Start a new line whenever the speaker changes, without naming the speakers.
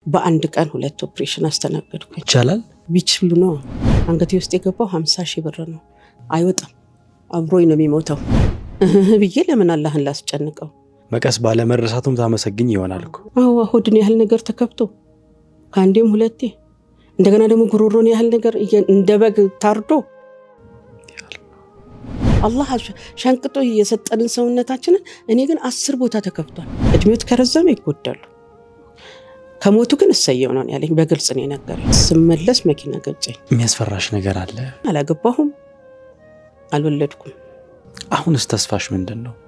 በአንድ ቀን ሁለት ኦፕሬሽን አስተናገድኩኝ።
ይቻላል።
ቢችሉ ነው አንገቴ ውስጥ የገባው ሀምሳ ሺህ ብር ነው። አይወጣም፣ አብሮኝ ነው የሚሞተው ብዬ ለምን አላህን ላስጨንቀው?
መቀስ ባለመረሳቱም ታመሰግኝ ይሆናል እኮ።
አዎ ሆድን ያህል ነገር ተከብቶ ከአንዴም ሁለቴ እንደገና ደግሞ ጉሮሮን ያህል ነገር እንደ በግ ታርዶ አላህ ሸንቅጦ የሰጠንን ሰውነታችንን እኔ ግን አስር ቦታ ተከፍቷል። እድሜዎት ከረዘመ ይጎዳሉ፣ ከሞቱ ግን እሰየው ነው ያለኝ። በግልጽ ነው የነገረኝ። ስመለስ መኪና ገጨኝ።
የሚያስፈራሽ ነገር አለ?
አላገባሁም፣ አልወለድኩም።
አሁንስ ተስፋሽ ምንድን ነው?